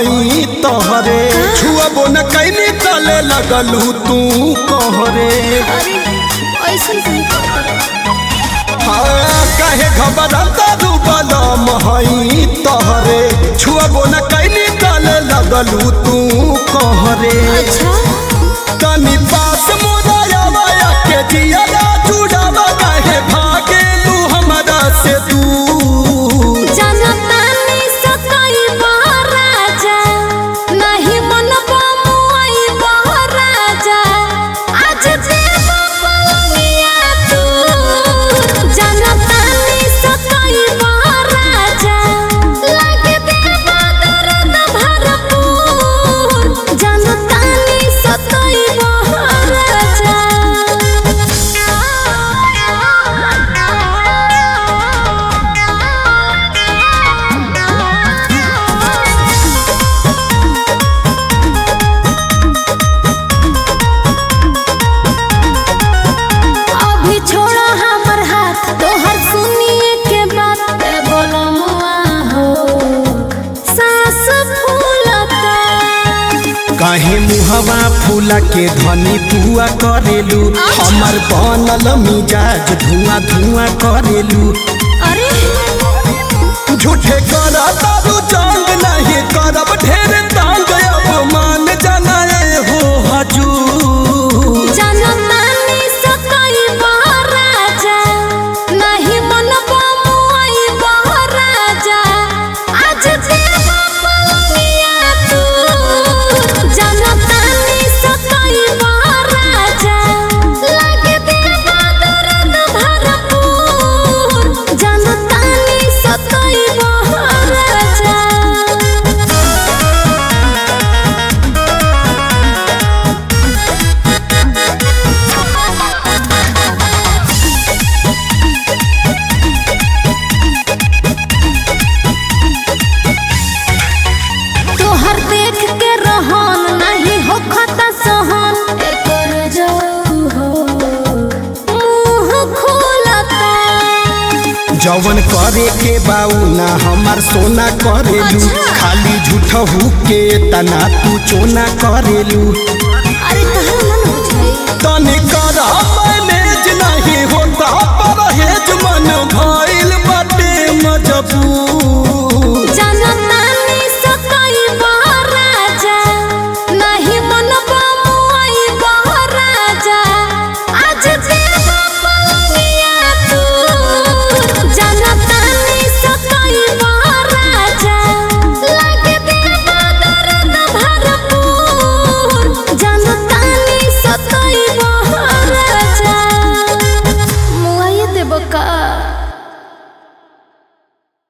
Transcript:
हई तोहरे छुअबो न कैनी तले लगलू तू कहरे अरे ऐसा कहीं करता हाँ, काहे घबराता रू बलम हई तोहरे छुअबो न कैनी तले लगलू तू कहरे अच्छा तनी पास मोरायावा के जियाला जुड़ावा काहे भागेलू हमरा से दूर जनता ने सताई राजा नहीं मनबा मुआई राजा आज देव पलंगिया तू जनता ने सताई राजा लागे देव दर्द भरपूर जनता ने सताई राजा अभी छोड़ो हमर हाथ तोहर सुनिए के बात ए बोलो मुआ हो सास फूलता काहे मुहवा फूला के धनी पुआ करेलू हमर बनल मिजाज धुआं धुआं करेलू अरे झूठे करा तारू चांद नहीं करब ढेर तांग अब मान जनाए हो हजूर जनतानी सताई राजा नहीं मनबा मुआई राजा आज देव पलंगिया तू जनतानी सताई राजा लागे देव दर्द भरपूर जनतानी सताई राजा तोहर देख के रहन नहीं हो खता सहन एकर जाऊ हो मुंह खोलता जवन करे के बाऊ ना हमार सोना करेलू अच्छा। खाली झूठ के तना तू चोना करेलू